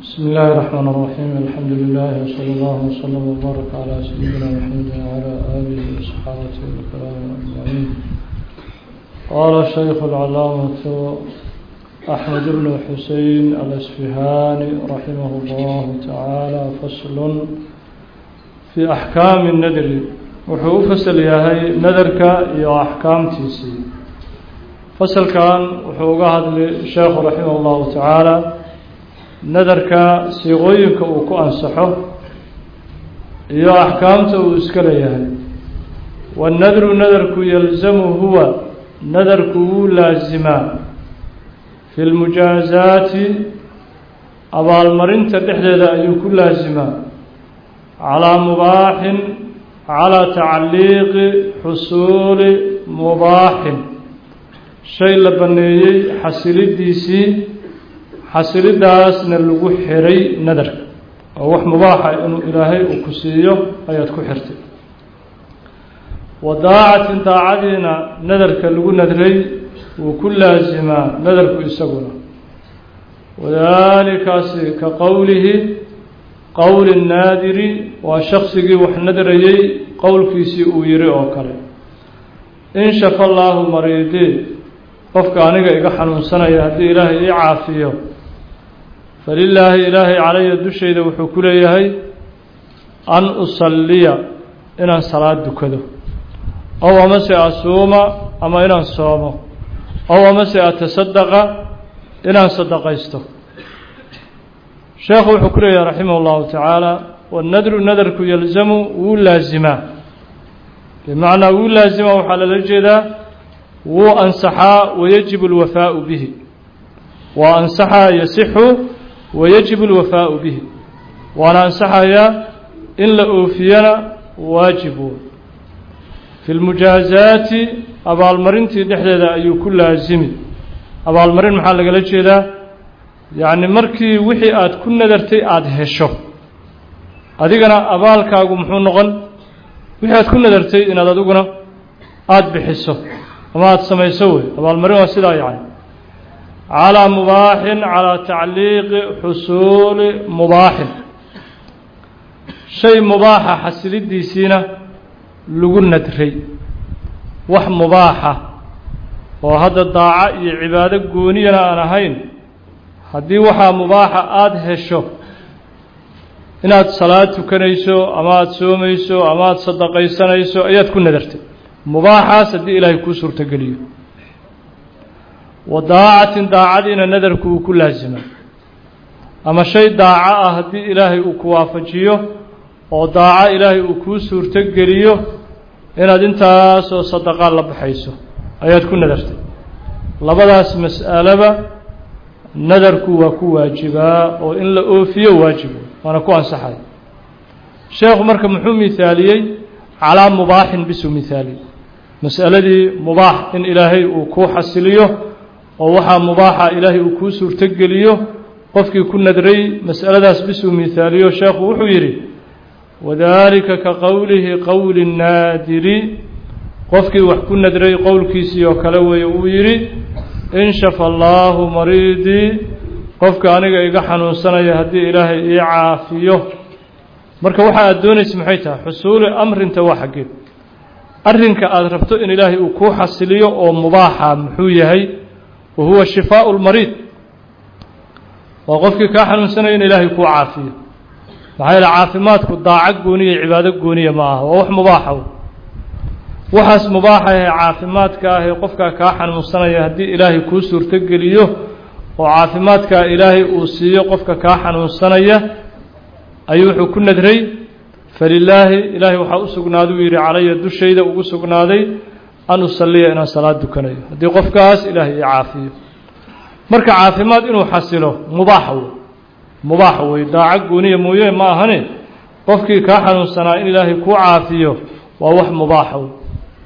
بسم الله الرحمن الرحيم الحمد لله وصلى الله وسلم وبارك على سيدنا محمد وعلى آله وصحابته الكرام أجمعين قال الشيخ العلامة أحمد بن حسين الأسفهاني رحمه الله تعالى فصل في أحكام الندر wuxuu u fasal yahay nadarka iyo axkaamtiisii fasalkan wuxuu uga hadlay sheekhu raximah اllahu tacaala nadarka siiqooyinka uu ku ansaxo iyo axkaamta uu iska leeyahay waannadru nadarku yalzamu huwa nadarku wuu laasimaa fi lmujaazaati abaalmarinta dhexdeeda ayuu ku laasimaa calaa mubaaxin calaa tacliiqi xusuuli mubaaxin shay la banneeyey xasilidiisii xasilidaasna lagu xiray nadarka oo wax mubaaxa inuu ilaahay uu ku siiyo ayaad ku xirtay wa daacatin daacadiina nadarka lagu nadray wuu ku laasimaa nadarku isaguna wadaalikaasi ka qowlihi qowli naadiri waa shaksigii wax nadrayey qowlkiisii uu yihi oo kale in shafa allaahu mariidii qofka aniga iga xanuunsanaya haddii ilaahay ii caafiyo falilaahi ilaahay calaya dushayda wuxuu ku leeyahay an usalliya inaan salaad dukado ow amase asuuma ama inaan soomo ow amase atasadaqa inaan sadaqaysto sheekhu wuxuu ku leeyahay raximah اllahu tacaala wanadru nadarku yalzamu wuu laasimaa bimacnaa wuu laasimaa waxaa lala jeedaa wuu ansaxaa wayajibu اlwafaau bihi waa ansaxaa yasixu wayajibu اlwafaau bihi waana ansaxayaa in la oofiyana waajibu fi lmujaazaati abaalmarintii dhexdeeda ayuu ku laasimi abaalmarin maxaa lagala jeedaa yacni markii wixii aada ku nadartay aada hesho adigana abaalkaagu muxuu noqon wixii aada ku nadartay inaad adiguna aada bixiso ama aada samayso wey abaalmarin waa sidaa yacni calaa mubaaxin calaa tacliiqi xusuuli mubaaxin shay mubaaxa xasilidiisiina lagu nadray wax mubaaxa oo hadda daaco iyo cibaado gooniyana aan ahayn haddii waxaa mubaaxa aada hesho inaad salaad tukanayso ama aada soomayso ama aada sadaqaysanayso ayaad ku nadartay mubaaxaas haddii ilaahay kuu suurtogeliyo wa daacatin daacadiina nadarku uu ku laasima ama shay daaco ah haddii ilaahay uu ku waafajiyo oo daaco ilaahay uu kuu suurtogeliyo inaad intaasoo sadaqaa la baxayso ayaad ku nadartay labadaas mas'alaba nadarku waa ku waajibaa oo in la oofiyo waajibo waana ku ansaxay sheekhu marka muxuu mihaaliyey calaa mubaaxin bisuu mihaaliyey mas'aladii mubaax in ilaahay uu kuu xasiliyo oo waxaa mubaaxa ilaahay uu kuu suurtogeliyo qofkii ku nadray mas'aladaas bisuu mihaaliyo sheekhu wuxuu yidhi wadaalika ka qowlihi qowli naadiri qofkii wax ku nadray qowlkiisii oo kale weeye uu yidhi in shafa allaahu mariidii qofka aniga iga xanuunsanaya haddii ilaahay ii caafiyo marka waxa aada doonaysa maxay tahay xusuuli amrinta waa xaggeed arrinka aada rabto in ilaahay uu kuu xasiliyo oo mubaaxa muxuu yahay wa huwa shifaau lmariid waa qofkii kaa xanuunsanaya in ilaahay kuu caafiyo maxaa yeele caafimaadku daaco gooniya cibaado gooniya ma aha waa wax mubaaxa waxaas mubaaxa ahee caafimaadka ahee qofkaa kaa xanuunsanaya haddii ilaahay kuu suurtogeliyo oo caafimaadkaa ilaahay uu siiyo qofka kaa xanuunsanaya ayuu wuxuu ku nadray falilaahi ilaahay waxaa u sugnaaday uu yidhi calaya dushayda ugu sugnaaday an usalliya inaan salaad dukanayo haddii qofkaas ilaahay ii caafiyo marka caafimaad inuu xasilo mubaax wey mubaax wey daaco gooniya mooye ma ahane qofkii kaa xanuunsanaa in ilaahay kuu caafiyo waa wax mubaaxa wey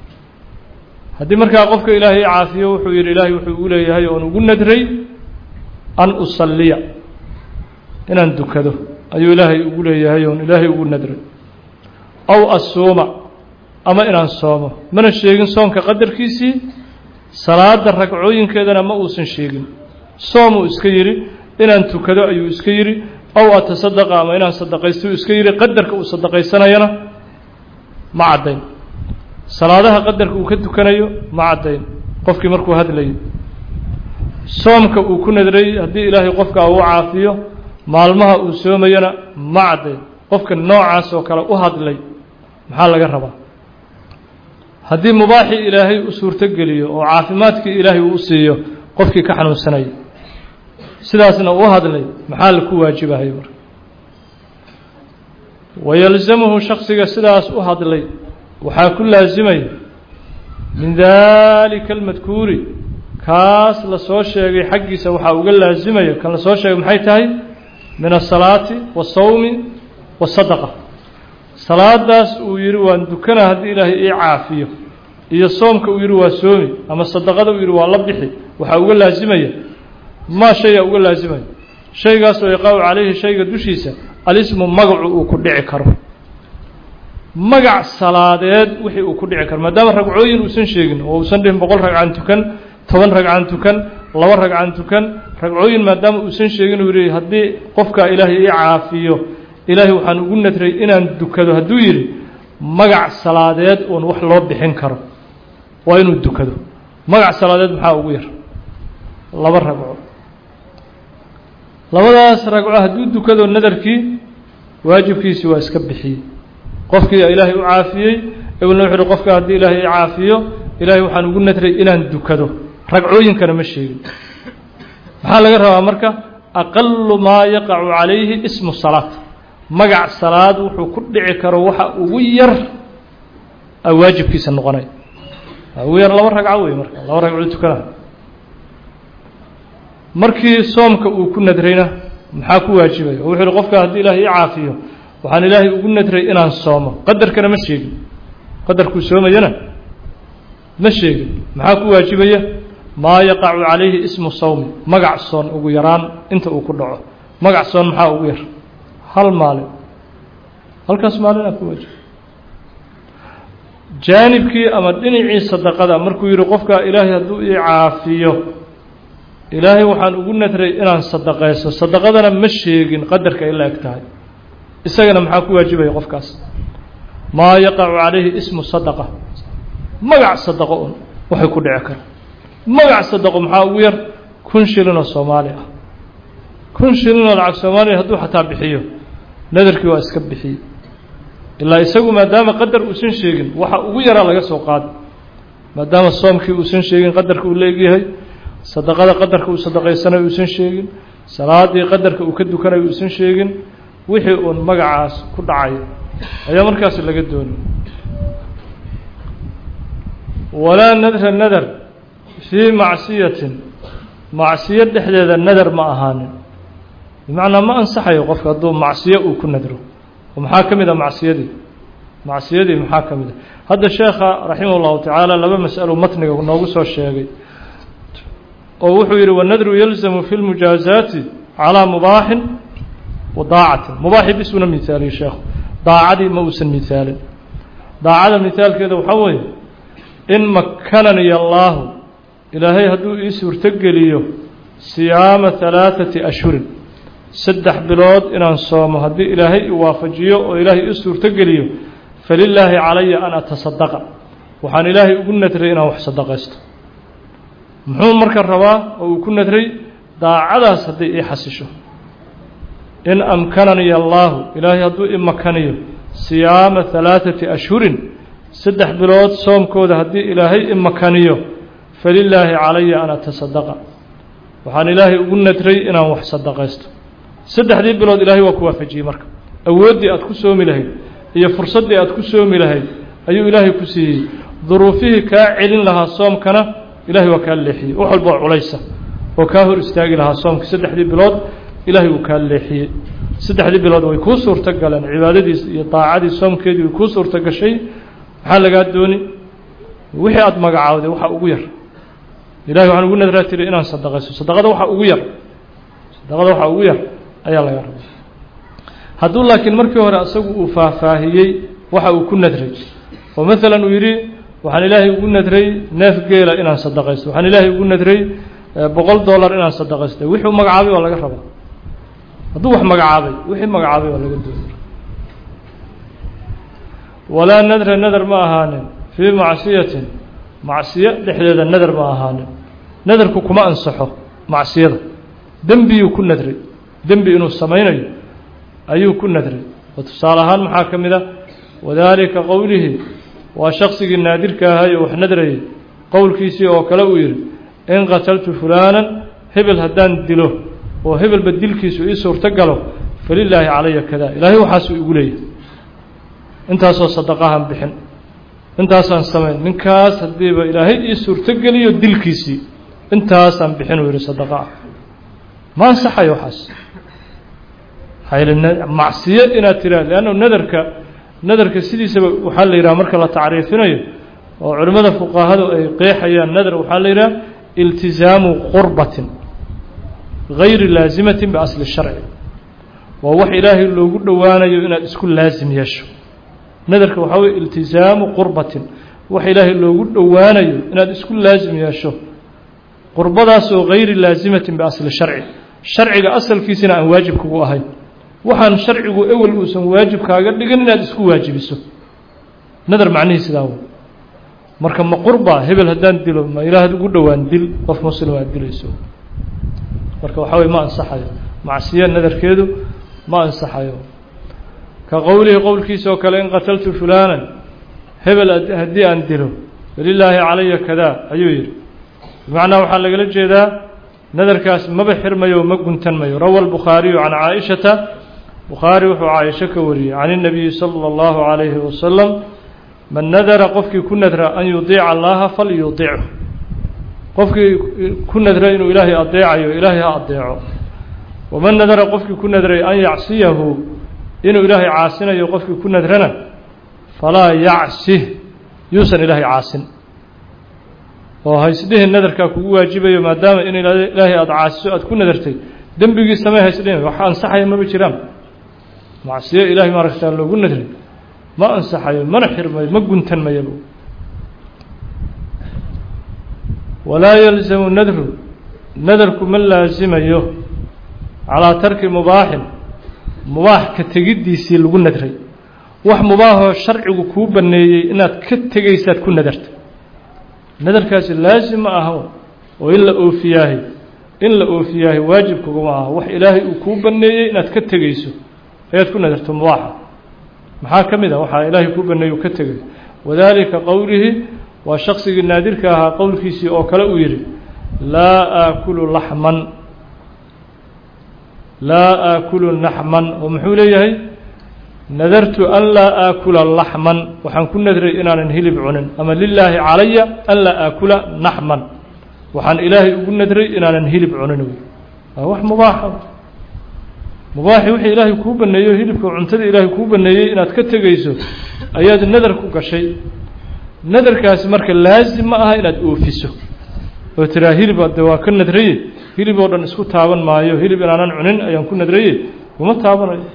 haddii markaa qofka ilaahay caafiyo wuxuu yidhi ilaahay wuxuu ugu leeyahay oon ugu nadray an usalliya inaan dukado ayuu ilaahay ugu leeyahay oon ilaahay ugu nadray aw asuuma ama inaan soomo mana sheegin soonka qadarkiisii salaada ragcooyinkeedana ma uusan sheegin soomuu iska yidhi inaan tukado ayuu iska yidhi ow atasadaqa ama inaan sadaqaysto iska yidhi qadarka uu sadaqaysanayana ma caddayn salaadaha qadarka uu ka tukanayo ma caddayn qofkii markuu hadlayo soomka uu ku nadray haddii ilaahay qofka uu caafiyo maalmaha uu soomayana ma caddayn qofka noocaas oo kale u hadlay maxaa laga rabaa haddii mubaaxii ilaahay u suurto geliyo oo caafimaadkii ilaahay uu u siiyo qofkii ka xanuunsanaya sidaasna u hadlay maxaa la ku waajibahay marka wayalzamuhu shaksiga sidaas u hadlay waxaa ku laasimaya min daalika almadkuuri kaas la soo sheegay xaggiisa waxaa uga laasimaya kan la soo sheegay maxay tahay min asalaati wasawmi wasadaqa salaadaas uu yidhi waan dukana haddii ilaahay ii caafiyo iyo soomka uu yidhi waa soomi ama sadaqada uu yidhi waa la bixi waxaa uga laasimaya maa shaya uga laasimaya shaygaasoo yaqaacu calayhi shayga dushiisa alismu magacu uu ku dhici karo magac salaadeed wixii uu ku dhici karo maadaama ragcooyin uusan sheegin oo uusan dhihin boqol ragcan tukan toban ragcan tukan laba ragcan tukan ragcooyin maadaama uusan sheegin uu yidhi haddii qofka ilaahay ii caafiyo ilaahay waxaan ugu nadray inaan dukado hadduu yidhi magac salaadeed uun wax loo bixin karo waa inuu dukado magac salaadeed maxaa ugu yar laba ragco labadaas ragco hadduu dukado nadarkii waajibkiisii waa iska bixiyey qofkii ilaahay u caafiyey ebalna wuxu uhi qofka haddii ilaahay i caafiyo ilaahay waxaan ugu nadray inaan dukado ragcooyinkana ma sheegin maxaa laga rabaa marka aqalu maa yaqacu calayhi ismu salaat magac salaad wuxuu ku dhici karo waxa ugu yar a waajibkiisa noqonay ugu yar laba ragco wey marka laba ragco tukana markii soomka uu ku nadrayna maxaa ku waajibaya oo wuxuu uhi qofka haddii ilaahay i caafiyo waxaan ilaahay ugu nadray inaan soomo qadarkana ma sheegin qadarkuu soomayana ma sheegin maxaa ku waajibaya maa yaqacu calayhi ismu sawmi magac soon ugu yaraan inta uu ku dhaco magac soon maxaa ugu yar hal maalin halkaas maalinaa ku waajiba jaanibkii ama dhinacii sadaqada markuu yidhi qofka ilaahay hadduu ii caafiyo ilaahay waxaan ugu nadray inaan sadaqayso sadaqadana ma sheegin qadarka ay la eg tahay isagana maxaa ku waajibaya qofkaas maa yaqacu calayhi ismu sadaqa magac sadaqo un waxay ku dhici kara magac sadaqo maxaa ugu yar kun shilinoo soomaali ah kun shilinoo lacag soomaaliya hadduu xataa bixiyo nadarkii waa iska bixiyey ilaa isagu maadaama qadar uusan sheegin waxa ugu yaraa laga soo qaada maadaama soomkii uusan sheegin qadarka uu la egyahay sadaqada qadarka uu sadaqaysanayo uusan sheegin salaadii qadarka uu ka dukanayo uusan sheegin wixii uun magacaas ku dhacayo ayaa markaas laga doonay walaa nadra nadar fii macsiyatin macsiyo dhexdeeda nadar ma ahaanin bimacnaa ma ansaxayo qofka hadduu macsiyo uu ku nadro oo maxaa ka mid a macsiyadii macsiyadii maxaa ka mid a hadda sheekha raximah اllahu tacaala laba mas'alo matniga noogu soo sheegay oo wuxuu yidhi wanadru yalzamu fi lmujaazaati calىa mubaaxin wa daacatin mubaaxi bisuna mihaaliye sheekhu daacadii ma uusan mihaalin daacada mihaalkeeda waxaa weeye in makananiya allaahu ilaahay hadduu ii suurtogeliyo siyaama halaaثati ashhurin saddex bilood inaan soomo haddii ilaahay i waafajiyo oo ilaahay ii suurtogeliyo falilaahi calaya an atasadaqa waxaan ilaahay ugu nadray inaan wax sadaqaysto muxuu marka rabaa oo uu ku nadray daacadaas hadday ii xasisho in amkananiya allaahu ilaahay hadduu i makaniyo siyaama halaaثati ashhurin saddex bilood soomkooda haddii ilaahay i makaniyo falilaahi calaya an atasadaqa waxaan ilaahay ugu nadray inaan wax sadaqaysto saddexdii bilood ilaahay waa ku waafajiyey marka awooddii aad ku soomi lahayd iyo fursaddii aad ku soomi lahayd ayuu ilaahay ku siiyey duruufihii kaa celin lahaa soomkana ilahay waa kaa leexiyey wax walba oo culaysa oo kaa hor istaagi lahaa soomkii saddexdii bilood ilaahay uu kaa leexiyey saddexdii bilood way kuu suurto galeen cibaadadiis iyo daacadii soomkeedii way kuu suurto gashay maxaa lagaa dooni wixii aada magacaawday waxa ugu yar ilahay waxaan ugu nadraa tiri inaan sadaqayso sadaqada waxa ugu yar sadaqada waxa ugu yar ayaa laga rabay hadduu laakiin markii hore isagu uu faahfaahiyey waxa uu ku nadray oo maalan uu yidhi waxaan ilaahay ugu nadray neef geela inaan sadaqaysto waxaan ilaahay ugu nadray boqol dollar inaan sadaqaysto wixii u magacaabay waa laga rabaa hadduu wax magacaabay wixii magacaabay waa laga dooni walaa nadra nadar ma ahaanin fii macsiyatin macsiyo dhexdeeda nadar ma ahaanin nadarku kuma ansaxo macsiyada dembiyuu ku nadray dembi inuu samaynayo ayuu ku nadray oo tusaale ahaan maxaa ka mid a wadaalika qowlihi waa shaksigii naadirka ahay oo wax nadrayay qowlkiisii oo kale uu yidhi in qataltu fulaanan hebel haddaan dilo oo hebelba dilkiisu ii suurto galo falilaahi calaya kada ilaahay waxaasuu igu leeyahay intaasoo sadaqahan bixin intaasaan samayn ninkaas haddiiba ilaahay ii suurto geliyo dilkiisii intaasaan bixin uu yidhi sadaqa ah ma ansaxayo waxaas macsiyo inaad tiraa leanna nadarka nadarka sidiisaba waxaa la yidhaha marka la tacriifinayo oo culimmada fuqahadu ay qeexayaan nadar waxaa la yidhaha iltizaamu qurbatin gayri laasimatin biasli sharci waa wax ilaahay loogu dhowaanayo inaad isku laasim yeesho nadarka waxaa weye iltizaamu qurbatin wax ilaahay loogu dhowaanayo inaad isku laasim yeesho qurbadaasoo gayri laasimatin biasli sharci sharciga asalkiisina aan waajib kugu ahayn waxaan sharcigu ewel uusan waajib kaaga dhigin inaad isku waajibiso nadar macnihii sidaa wey marka ma qurba hebel haddaan dilo ma ilaahad ugu dhowaan dil qof muslim aad dilayso marka waxaa weye ma ansaxayo macsiya nadarkeedu ma ansaxayo ka qowlihi qowlkiisa oo kale in qataltu fulaanan hebel haddii aan dilo falilaahi calaya kadaa ayuu yidhi bimacnaa waxaa lagala jeedaa nadarkaas maba xirmayo ma guntanmayo rawa albukhaariyu can caaishata bukhaari wuxuu caaisho ka wariyey can الnabiyi salى اllahu عalayhi wasalam man nadara qofkii ku nadra an yudiica allaha falyudichu qofkii ku nadra inuu ilaahay adeecayo ilaahay ha adeeco waman nadara qofkii ku nadray an yacsiyahu inuu ilaahay caasinayo qofkii ku nadrana falaa yacsih yuusan ilaahay caasin oo haysdhihin nadarkaa kugu waajibayo maadaama in ilaahay aada caasiso aada ku nadartay dembigii samee haysdhihin wax ansaxaya maba jiraan macsiyo ilaahay maaragtaa loogu nadray ma ansaxayo mana xirmayo ma guntan mayaba walaa yalzamu nadru nadarku ma laasimayo calaa tarki mubaaxin mubaax ka tegiddiisii lagu nadray wax mubaahoo sharcigu kuu banneeyey inaad ka tegaysaad ku nadarta nadarkaasi laasim ma aha oo in la oofiyaahay in la oofiyaahay waajibkuguma aha wax ilaahay uu kuu banneeyey inaad ka tegayso ayaad ku nadarto mubaaxa maxaa ka mid ah waxaa ilaahay kuu banneeyey uu ka tegay wadaalika qowlihi waa shaksigii naadirka ahaa qowlkiisii oo kale uu yidhi laa aakulu laxman laa aakulu naxman oo muxuu leeyahay nadartu an laa aakula laxman waxaan ku nadray inaanan hilib cunin ama lilaahi calaya an laa aakula naxman waxaan ilaahay ugu nadray inaanan hilib cunin waa wax mubaaxa mubaaxi wixii ilaahay kuu baneeyo hilibka cuntada ilaahay kuu baneeyey inaad ka tegayso ayaad nadar ku gashay nadarkaasi marka laasim ma aha inaad oofiso oo tiraa hilib de waa ka nadraye hilib oo dhan isku taaban maayo hilib inaanan cunin ayaan ku nadraye kuma taabanayo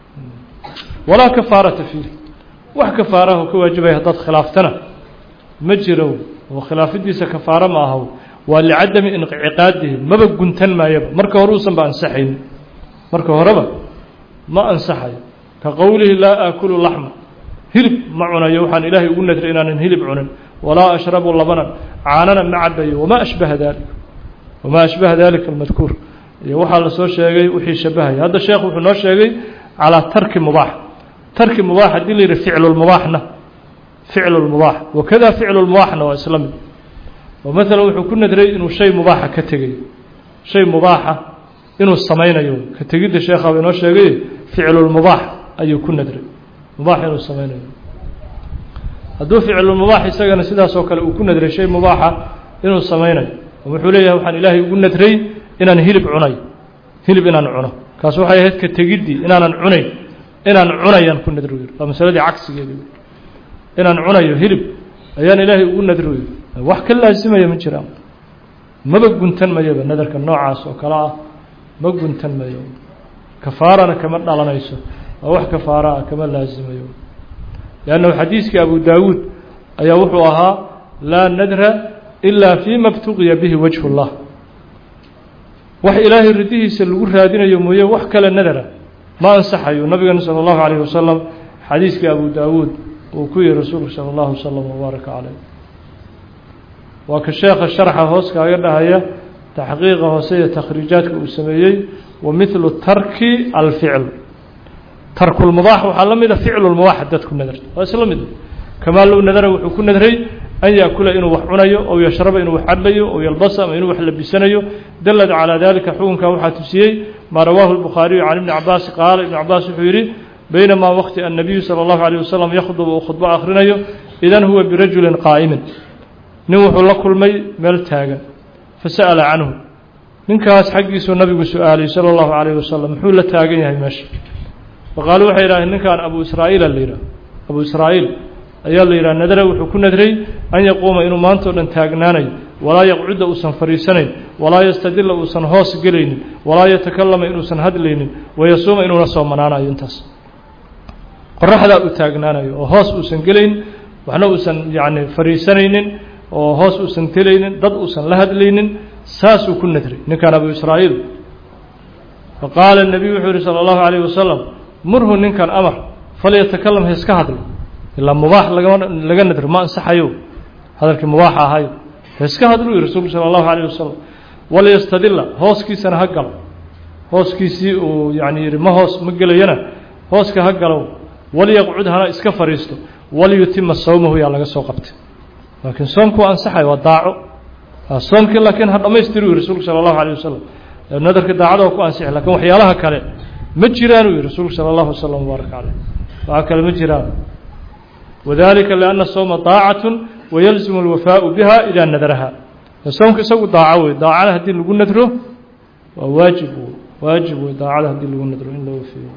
walaa kafaarata fiih wax kafaaraho ka waajibaya haddaad khilaaftana ma jiro oo khilaafidiisa kafaaro ma aha waa licadami iniciqaadihi maba guntan maayaba marka hore uusan ba ansaxayn marka horeba ma ansaxayo ka qowlihi laa aakulu laxma hilib ma cunayo waxaan ilaahay ugu nadray inaanan hilib cunin walaa ashrabu labanan caanana ma cabayo wamaa ashbaha dalik wamaa ashbaha dalika almadkuur iyo waxaa lasoo sheegay wixii shabahaya hadda sheekh wuxuu noo sheegay calaa tarki mubaax tarki mubaax haddii la yidhi ficlu lmubaaxna ficlu lmubaax wakada ficlu lmubaaxna waa isla mid oo maalan wuxuu ku nadray inuu shay mubaaxa ka tegayo shay mubaaxa inuu samaynayo ka tegidda sheekhaaba inoo sheegay ficlulmubaax ayuu ku nadray mubaax inuu samaynayo hadduu ficlulmubaax isagana sidaas oo kale uu ku nadray shay mubaaxa inuu samaynayo wuxuu leeyahay waxaan ilaahay ugu nadray inaan hilib cunayo hilib inaan cuno kaas waxay ahayd ka tegiddii inaanan cunayn inaan cunayaan ku nadro yiri waa masaladii cagsigeedi inaan cunayo hilib ayaan ilaahay ugu nadro yiri wax ka laasimaya ma jiraan maba guntan mayaba nadarka noocaas oo kale ah ma guntan mayo kafaarana kama dhalanayso waa wax kafaara ah kama laasimayo leannahu xadiiskii abu daawuud ayaa wuxuu ahaa laa nadra ilaa fima btuqiya bihi wajhu اllah wax ilaahay ridihiisa lagu raadinayo mooye wax kale nadara ma ansaxayo nabigeena sala allahu calayh wasalam xadiiskii abu daawuud uu ku yihi rasuulku sala allahu wasalam wabaaraka caleyh waa ka sheekha sharxa hoos kaaga dhahaya taxqiiqa hoose iyo takhriijaadka uu sameeyey wa midlu tarki alficl tarkulmubaax waxaa la mida ficlulmubaax dadku nadarta waa isla mid kamaa low nadara wuxuu ku nadray an yaakula inuu wax cunayo ow yashraba inuu wax cadlayo ow yalbasa ama inuu wax labisanayo dalad calaa dalika xukunkaa waxaa tusiyey maa rawaahu lbukhaariyu can ibni cabaas qaala ibnu cabaas wuxuu yidhi baynamaa waqti annabiyu sala allahu alayh wasalam yakhdubu uu khudbo akhrinayo idan huwa birajulin qaa'imin nin wuxuu la kulmay meel taagan fasa'ala canhu ninkaas xaggiisuu nabigu su-aalay sala allahu calayh wasalam muxuu la taagan yahay meesha faqaalu waxay yidhahdeen ninkan abu israa'iila la yidhaha abu israa'iil ayaa la yidhaha nadara wuxuu ku nadray an yaquuma inuu maanta o dhan taagnaanayo walaa yaqcuda uusan fadhiisanayn walaa yastadila uusan hoos gelaynin walaa yatakallama inuusan hadlaynin wayasuuma inuuna soomanaanayo intaas qoraxdaa uu taagnaanayo oo hoos uusan gelayn waxna uusan yacni fadhiisanaynin oo hoos uusan telaynin dad uusan la hadlaynin saasuu ku nadray ninkan abu israa'iil faqaala الnabiyu wuxuu yihi salى اllahu عalayه wasalam murhu ninkan amar falyatakalam ha iska hadlo ilaa mubaax lagama laga nadro ma ansaxayo hadalkii mubaaxa ahayo ha iska hadluu yihi rasuulku salى اllahu عalيه wasalam walyastadila hooskiisana ha galo hooskiisii uu yani yihi ma hoos ma gelayana hooska ha galow walyaqcud hana iska fadhiisto walyutima sawmahu yaa laga soo qabtay laakiin soomku waa ansaxayo waa daaco soomkii laakiin ha dhamaystiri u yihi rasuulku salى اllahu عalيه wasalam nadarka daacada waa ku ansixi lakin waxyaalaha kale ma jiraan uu yihi rasuulku salى اllahu waslm wbaaraka caleyh waxa kale ma jiraan wadalika lianna sowma daacaة wayalzimu اlwafaau biha idaa nadaraha soomka isagu daaco wey daacada haddii lagu nadro waa waajib waajib wey daacada haddii lagu nadro in la wafiyo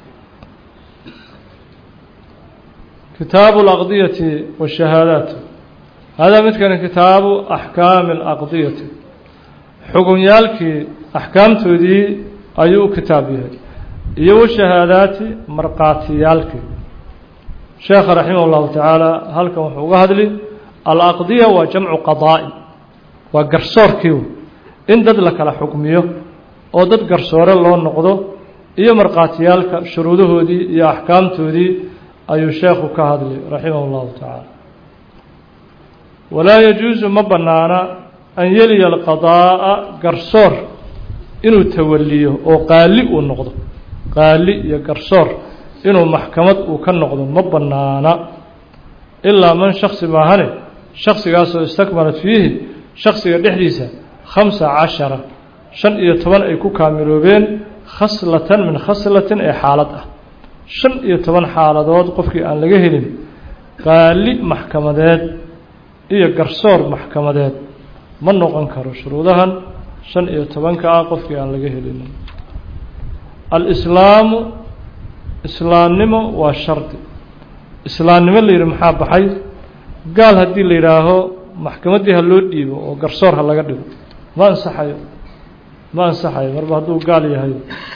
kitaabu اlaqdiyati wالshahaadaat hada midkani kitaabu axkaami اlaqdiyati xugunyaalkii axkaamtoodii ayuu u kitaab yahay iyo washahaadaati markhaatiyaalkii sheekha raximah اllahu tacaala halkan wuxuu uga hadli alaqdiya waa jamcu qadaa'i waa garsoorkii in dad la kala xukmiyo oo dad garsoore loo noqdo iyo markhaatiyaalka shuruudahoodii iyo axkaamtoodii ayuu sheekhu ka hadli raximah اllahu tacaala walaa yajuusu ma bannaana an yeliya alqadaa'a garsoor inuu tawaliyo oo qaali uu noqdo qaali iyo garsoor inuu maxkamad uu ka noqdo ma bannaana ilaa man shaksi maahane shaksigaasoo istakmalat fiihi shaksiga dhexdiisa khamsa cashara shan iyo toban ay ku kaamiloobeen khaslatan min khaslatin ee xaalad ah shan iyo toban xaaladood qofkii aan laga helin qaali maxkamadeed iyo garsoor maxkamadeed ma noqon karo shuruudahan shan iyo tobanka ah qofkii aan laga helin alislaamu islaamnimo waa shardi islaamnimo la yidhi maxaa baxay gaal haddii la yidhaaho maxkamaddii ha loo dhiibo oo garsoor ha laga dhigo ma ansaxayo ma ansaxayo marba hadduu gaal yahay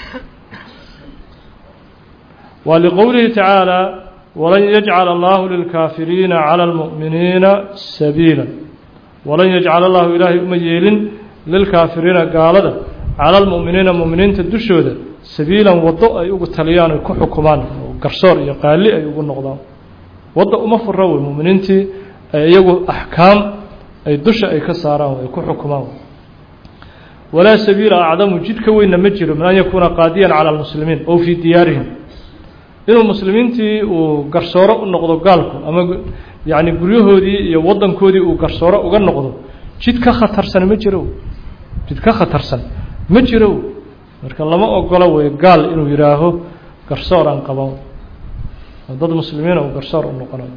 waa liqowlihi tacaala walan yajcala allahu lilkaafiriina cala almu'miniina sabiila walan yajcala allahu ilaahay uma yeelin lilkaafiriina gaalada cala almu'miniina mu'miniinta dushooda sabiilan waddo ay ugu taliyaan ay ku xukumaan oo garsoor iyo qaali ay ugu noqdaan wadda uma fura wey mu'miniintii ay iyagu axkaam ay dusha ay ka saaraan ay ku xukumaan walaa sabiila acdamu jid ka weynna ma jiro min an yakuuna qaadiyan cala almuslimiin ow fii diyaarihim inuu muslimiintii uu garsooro u noqdo gaalku ama yacni guryahoodii iyo waddankoodii uu garsooro uga noqdo jid ka khatarsan ma jiro jid ka khatarsan ma jiro marka lama ogolo wey gaal inuu yidhaaho garsoor aan qaban oo dad muslimiina uu garsoor u noqonayo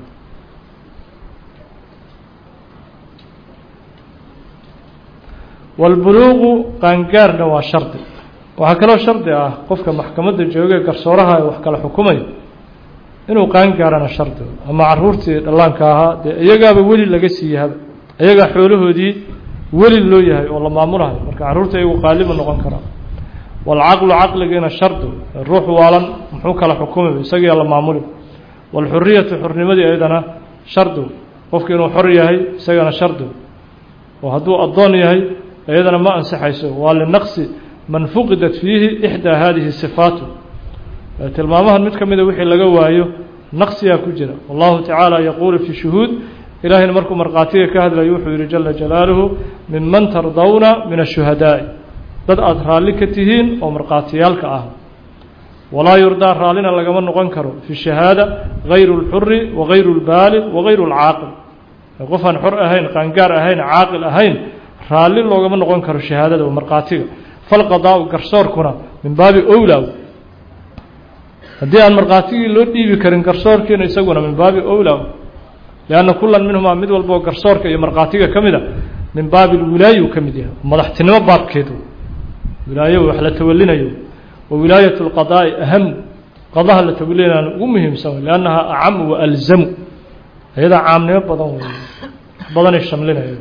walbuluuqu qaangaarna waa shardi waxaa kaloo shardi ah qofka maxkamadda joogee garsooraha ee wax kala xukumayo inuu qaangaarana shardi ama caruurtii dhallaanka ahaa dee iyagaaba weli laga siiyahaba iyagaa xoolahoodii weli loo yahay oo la maamulahayo marka carruurta iyagu qaaliba noqon karaa waalcaqlu caqligiina shardi ruux waalan muxuu kala xukumay isagiia la maamuli waalxuriyatu xurnimadii iyadana shardi qofki inuu xor yahay isagana shardi oo hadduu addoon yahay iyadana ma ansaxayso waa linaqsi man fuqidat fiihi ixdaa hadihi sifaatu tilmaamahan mid ka mida wixii laga waayo naqsigaa ku jira wallahu tacaala yaquulu fi shuhuud ilahayna markuu markhaatiga ka hadlayo wuxuu yihi jala jalaaluhu minman tardawna min ashuhadaa'i dad aada raalli ka tihiin oo markhaatiyaalka ah walaa yurdaa raallina lagama noqon karo fi shahaada gayru اlxuri wagayru اlbaalig wagayru اlcaaqil qof aan xor ahayn qaangaar ahayn caaqil ahayn raalli loogama noqon karo shahaadada oo markhaatiga falqadaau garsoorkuna min baabi owlaw haddii aan markhaatigii loo dhiibi karin garsoorkiina isaguna min baabi owlaw lianna kulan minhumaa mid walboo garsoorka iyo markhaatiga ka mida min baabi lwilaayu ka mid yahay madaxtinimo baabkeedu wilaayo wax la tawalinayo wa wilaayat اlqadaa'i ahamu qadaha la tawalinayana ugu muhiimsan wey liannaha acamu wa alzamu iyadaa caamnimo badan wey badanay shamlinayo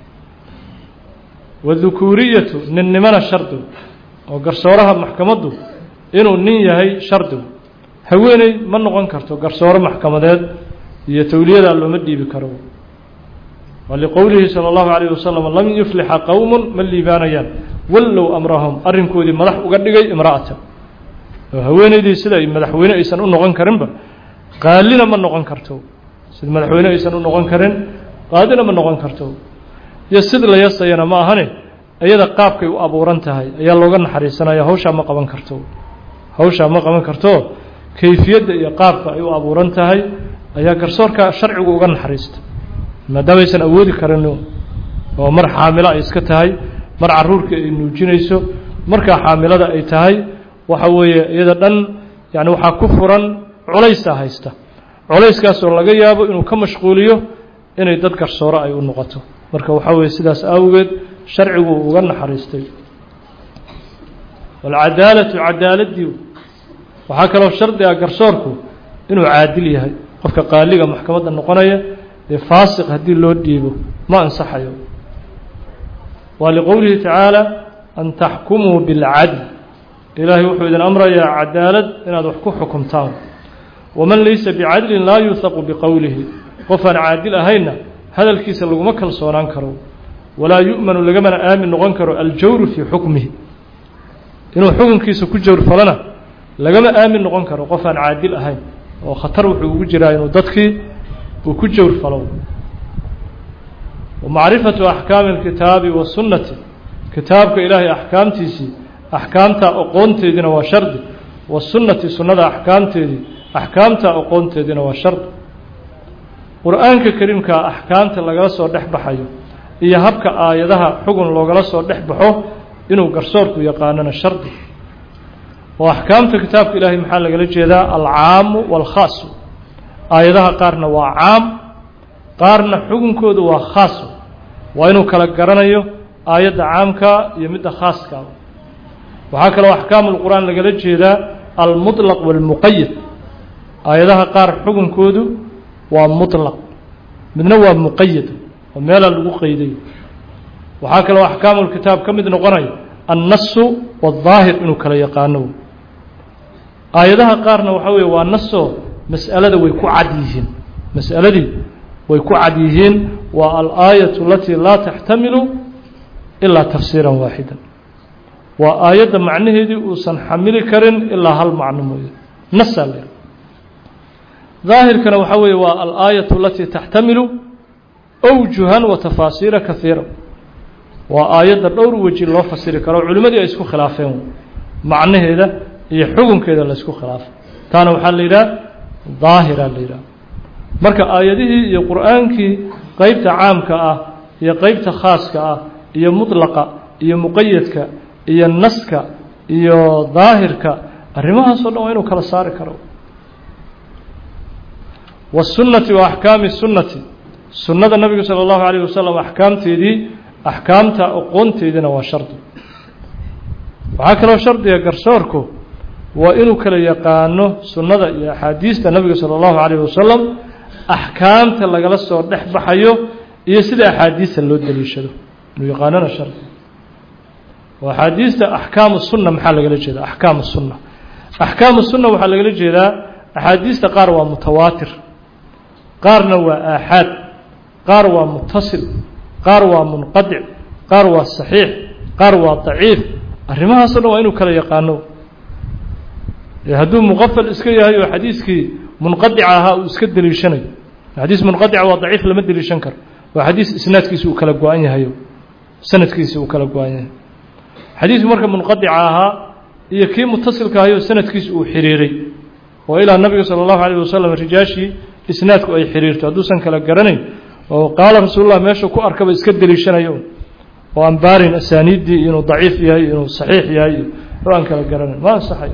wadukuuriyatu ninnimana shardigu oo garsooraha maxkamaddu inuu nin yahay shardigu haweeney ma noqon karto garsoore maxkamadeed iyo towliyadaa looma dhiibi karo waa liqowlihi salى اllahu عalيه wasalam lam yuflixa qowm ma liibaanayaan wallow amrahum arrinkoodii madax uga dhigay imra'ata oo haweeneydii sida ay madaxweyne aysan u noqon karinba qaalina ma noqon karto sida madaxweyne aysan u noqon karin qaadina ma noqon karto iyo sid la yasayana ma ahane iyada qaabkay u abuuran tahay ayaa looga naxariisanaya hawshaa ma qaban karto hawshaa ma qaban karto kayfiyadda iyo qaabka ay u abuuran tahay ayaa garsoorka sharcigu uga naxariista maadaama aysan awoodi karin oo mar xaamilo ay iska tahay mar caruurkii ay nuujinayso markaa xaamilada ay tahay waxa weeye iyada dhan yani waxaa ku furan culaysaa haysta culayskaasoo laga yaabo inuu ka mashquuliyo inay dad garsooro ay u noqoto marka waxaa weeye sidaas awgeed sharcigu uga naxariistay walcadaalatu cadaaladii waxaa kaloo shardi ah garsoorku inuu caadil yahay qofka qaaliga maxkamadda noqonaya dee faasiq haddii loo dhiibo ma ansaxayo waa liqowlihi tacaala an taxkumuu bilcadl ilaahay wuxuu idin amrayaa cadaalad inaad wax ku xukumtaan waman laysa bicadlin laa yuuhaqu biqowlihi qof aan caadil ahaynna hadalkiisa laguma kalsoonaan karo walaa yu'manu lagamana aamin noqon karo aljawru fii xukmihi inuu xukunkiisa ku jawr falana lagama aamin noqon karo qof aan caadil ahayn oo khatar wuxuu ugu jiraa inuu dadkii uu ku jawr falo wamacrifatu axkaami alkitaabi wasunnati kitaabka ilaahay axkaamtiisii axkaamta aqoonteediina waa shardi wasunnati sunnada axkaamteedii axkaamta aqoonteediina waa shardi qur-aanka kariimkaa axkaamta lagala soo dhex baxayo iyo habka aayadaha xugun loogala soo dhex baxo inuu garsoorku yaqaanona shardi oo axkaamta kitaabka ilaahay maxaa lagala jeedaa alcaamu waalkhaasu aayadaha qaarna waa caam qaarna xukunkoodu waa khaas waa inuu kala garanayo aayadda caamka iyo midda khaaska waxaa kaloo axkaamu lqur'aan lagala jeedaa almuطlaq wاlmuqayad aayadaha qaar xukunkoodu waa muطlaq midna waa muqayad oo meelaa lagu qeyday waxaa kaloo axkaamu lkitaab ka mid noqonaya annasu wاdaahir inuu kala yaqaano aayadaha qaarna waxaa weeye waa nasoo mas'alada way ku cad yihiin mas'aladii way ku cad yihiin waa alaayaة alatii laa taxtamilu ilaa tafsiira waaxida waa aayadda macnaheedii uusan xamili karin ilaa hal macno mooye nasaa la daahirkana waxaa weeye waa alaayaة alatii taxtamilu أwjuhan wa tafaasiira kahiira waa aayadda dhowr weji loo fasiri karo culimmadii ay isku khilaafeen macnaheeda iyo xukunkeeda la isku khilaafay taana waxaa la yidhaha daahira la yidhaha marka aayadihii iyo qur'aankii qeybta caamka ah iyo qeybta khaaska ah iyo mutlaqa iyo muqayadka iyo naska iyo daahirka arrimahaasoo dhan waa inuu kala saari karo wالsunnati wa axkaami sunnati sunnada nabiga salى اllahu عalيه wasalam axkaamteedii axkaamta aqoonteediina waa shardi waxaa kaloo shardiga garsoorku waa inuu kala yaqaano sunnada iyo axaadiista nabiga salى اllahu عalيه wasalam axkaamta lagala soo dhex baxayo iyo sida axaadiista loo daliishado inuu yaqaanona shardi oo axaadiista axkaamu sunna maxaa lagala jeeda axkaamu sunna axkaamu sunna waxaa lagala jeedaa axaadiista qaar waa mutawaatir qaarna waa aaxaad qaar waa mutasil qaar waa munqadic qaar waa saxiix qaar waa daciif arrimahaasoo dhan waa inuu kala yaqaano hadduu muqafal iska yahay oo xadiiskii munqadica ahaa uu iska deliishanayo xadiis munqadica waa daciif lama deliishan karo waa xadiis isnaadkiisa uu kala go-an yahayo sanadkiisa uu kala go-an yahay xadiisku marka munqadica ahaa iyo kii mutasilka ahayo sanadkiisa uu xiriiray oo ilaa nabiga sala allahu alayh wasalam rijaashii isnaadku ay xiriirto hadduusan kala garanayn oo qaala rasuulullah meeshuu ku arkaba iska deliishanayo oo aan baarin asaaniiddii inuu daciif yahay inuu saxiix yahay oo aan kala garanayn ma ansaxay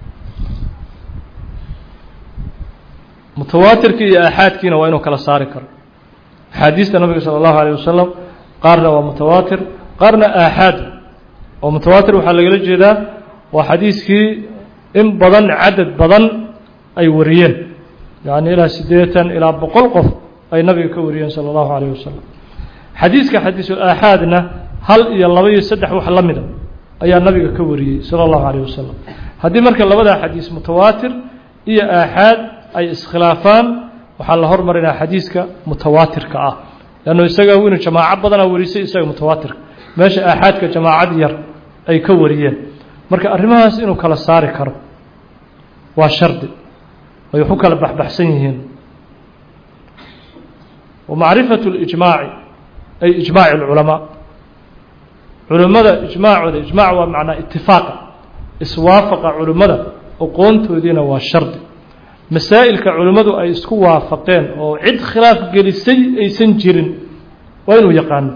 mutawaatirkii iyo aaxaadkiina waa inuu kala saari karo axaadiista nabiga sala allahu alayh wasalam qaarna waa mutawaatir qaarna aaxaad oo mutawaatir waxaa lagala jeedaa waa xadiiskii in badan cadad badan ay wariyeen yacni ilaa siddeetan ilaa boqol qof ay nabiga ka wariyeen sala allahu alayh wasalam xadiiska xadiisul aaxaadna hal iyo laba iyo saddex wax la mida ayaa nabiga ka wariyey sala allahu alayh wasalam haddii marka labadaa xadiis mutawaatir iyo aaxaad ay iskhilaafaan waxaa la hormarinaa xadiiska mutawaatirka ah leannu isaga winu jamaaco badanaa warisay isaga mutawaatirka meesha aaxaadka jamaacad yar ay ka wariyeen marka arrimahaas inuu kala saari karo waa shardi ay wax u kala baxbaxsan yihiin wa macrifatu اlijmaaci ay ijmaaci اlculamaa culimmada ijmaacooda ijmaac waa macnaa itifaaqa iswaafaqa culimmada aqoontoodiina waa shardi masaa'ilka culimmadu ay isku waafaqeen oo cid khilaaf gelisay aysan jirin waa inuu yaqaano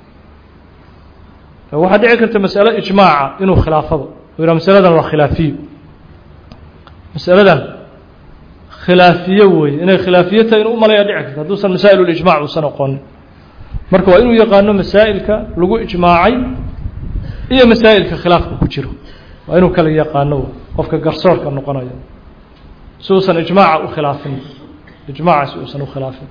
waxaa dhici karta masalo ijmaaca inuu khilaafaba u yidhaha masaladan waa khilaafiyo masaladan khilaafiye weeye inay khilaafiye tahay inuu umalayaa dhici karta hadduusan masaa'il ulijmac uusan aqoonin marka waa inuu yaqaano masaa'ilka lagu ijmaacay iyo masaa'ilka khilaafka ku jiro waa inuu kala yaqaano qofka garsoorka noqonayo si uusan ijmaaca u khilaafin ijmaaca si uusan u khilaafin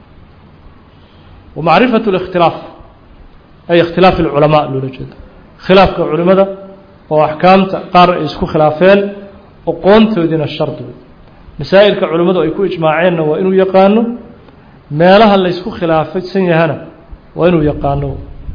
wa macrifatu اlikhtilaaf ay ikhtilaaf اlculamaa loola jeeda khilaafka culimada oo axkaamta qaar ay isku khilaafeen aqoontoodiina shardi masaa'ilka culimmadu ay ku ijmaaceenna waa inuu yaqaano meelaha laysku khilaafsan yahana waa inuu yaqaano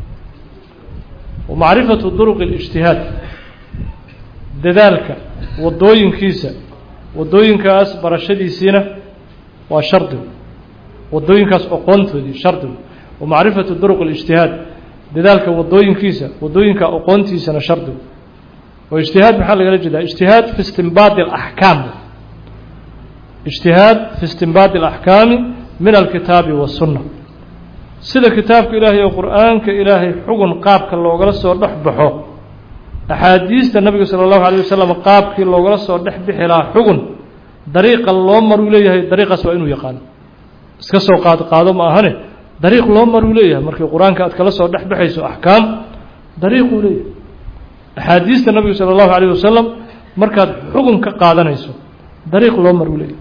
wa macrifatu duruq اlijtihaad dadaalka wadooyinkiisa wadooyinkaas barashadiisiina waa shardi wadooyinkaas aqoontoodii shardi wa macrifatu duruq اlijtihaad dadaalka wadooyinkiisa wadooyinka aqoontiisana shardi oo ijtihaad maxaa lagala jeedaa ijtihaad fi istinbaadi اlaxkaam ijtihaad fi istinbaadi اlaxkaami min alkitaabi waالsunna sida kitaabka ilaahay oo qur'aanka ilaahay xugun qaabka loogala soo dhex baxo axaadiista nabiga salى اllahu alيه wasalam qaabkii loogala soo dhex bixi lahaa xugun dariiqa loo maruu leeyahay dariiqaas waa inuu yaqaano iska soo qaad qaado ma ahane dariiq loo maruu leeyahay markii qur-aanka aad kala soo dhex baxayso axkaam dariiquu leeyahay axaadiista nabiga salى اllahu alيه wasalam markaad xugun ka qaadanayso dariiq loo maruu leeyahay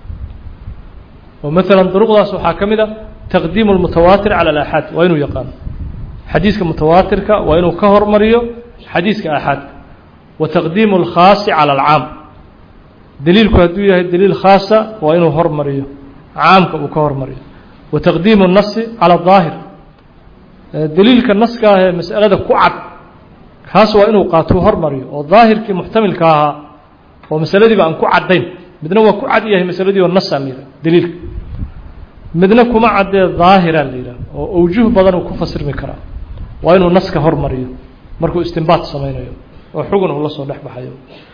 oo maala duruqdaas waxaa ka mid a taqdiimu اlmutawaatir calى alaxaad waa inuu yaqaano xadiiska mutawaatirka waa inuu ka hormariyo xadiiska aaxaadka wa taqdiimu اlkhaasi calى alcaam daliilku hadduu yahay daliil khaasa waa inuu hormariyo caamka uu ka hormariyo wa taqdiimu الnasi calى الظaahir daliilka naska ah ee mas'alada ku cad kaas waa inuu qaatuu hormariyo oo daahirkii muxtamilka ahaa oo masaladiiba aan ku caddayn midna waa ku cad yahay masaladii oo nasaa la yidhaha daliilka midna kuma caddee daahira la yidhaha oo awjuh badan uu ku fasirmi karaa waa inuu naska hormariyo markuu istinbaad samaynayo oo xugun uu la soo dhex baxayo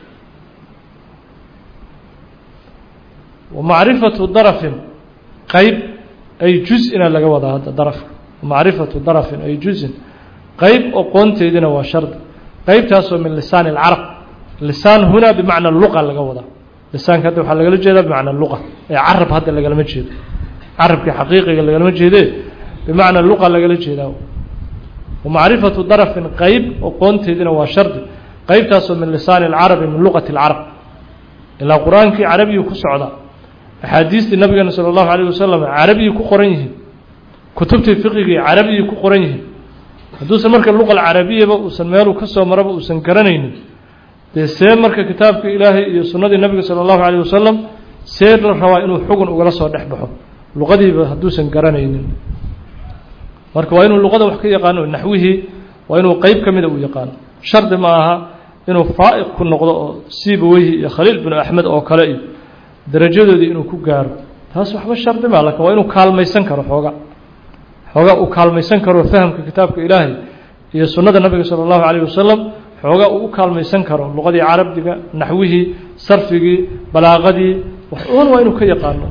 wa macrifatu darafin qeyb ay juz-ina laga wadaa hadda darafka macrifatu darafin ay juzin qeyb oqoonteedina waa shardi qeybtaasoo min lisaan اlcarab lisaan hunaa bimacna luqa laga wadaa lisaanka hadda waxaa lagala jeedaa bimacna luqa ee carab hadda lagalama jeedo carabkii xaqiiqiga lagalama jeedee bimacna luqa lagala jeedaa wamacrifatu darafin qeyb oqoonteedina waa shardi qeybtaasoo min lisaani اlcarabi min luqati اlcarab ilaa qur-aankii carabiyuu ku socdaa axaadiistii nabigeena salى اllahu alيه wasalam carabiyii ku qoran yihiin kutubtii fiqigii carabiyii ku qoran yihiin hadduusan marka luqa alcarabiyaba uusan meeluu ka soo maraba uusan garanaynin dee see marka kitaabka ilaahay iyo sunnadii nabiga salى اllahu alيه wasalam see la rabaa inuu xugun ugala soo dhex baxo luqadiiba hadduusan garanaynin marka waa inuu luqada wax ka yaqaano naxwihii waa inuu qeyb ka mida uu yaqaano shardi ma aha inuu faa'iq ku noqdo oo siibaweyhi iyo khaliil binu axmed oo kale iyo darajadoodii inuu ku gaaro taas waxba shardi maa lakin waa inuu kaalmaysan karo xooga xoogaa uu kaalmaysan karo fahamka kitaabka ilaahay iyo sunnada nabiga salى اllahu alayh wasalam xoogaa uu u kaalmaysan karo luqadii carabiga naxwihii sarfigii balaaqadii wax un waa inuu ka yaqaano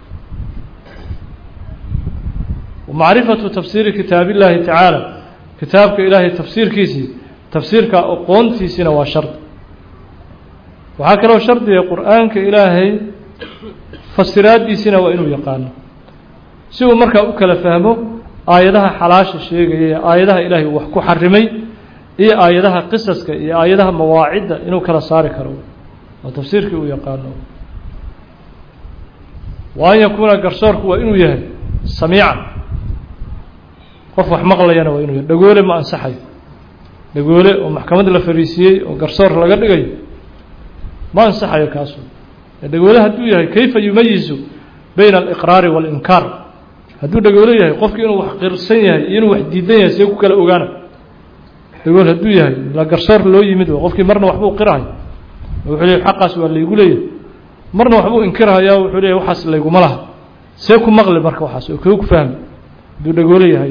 macrifatu tafsiiri kitaab illahi tacaala kitaabka ilaahay tafsiirkiisii tafsiirka aqoontiisina waa shardi waxaa kaloo shardiga qur'aanka ilaahay fasiraaddiisina waa inuu yaqaano si uu markaa u kala fahmo aayadaha xalaasha sheegaya ee aayadaha ilaahay uu wax ku xarimay iyo aayadaha qisaska iyo aayadaha mawaacidda inuu kala saari karo oo tafsiirkii uu yaqaano wa an yakuuna garsoorku waa inuu yahay samiican qof wax maqlayana waa inuu yahay dhagoole ma ansaxayo dhagoole oo maxkamad la fariisiiyey oo garsoor laga dhigayo ma ansaxayo kaasu dhagoole hadduu yahay kayfa yumayizu bayna aliqraari waalinkaar hadduu dhagoole yahay qofki inuu wax qirsan yahay iyo inuu wax diidan yahay see ku kala ogaana dhagool hadduu yahay la garsoor loo yimid qofkii marna waxbuu qirahay wuxuu leeyahy xaqaas waa laygu leeyahay marna waxbuu inkirhayaa wuxuu leeyahy waxaas layguma laha see ku maqli marka waxaas oo koo ku fahmi hadduu dhagoole yahay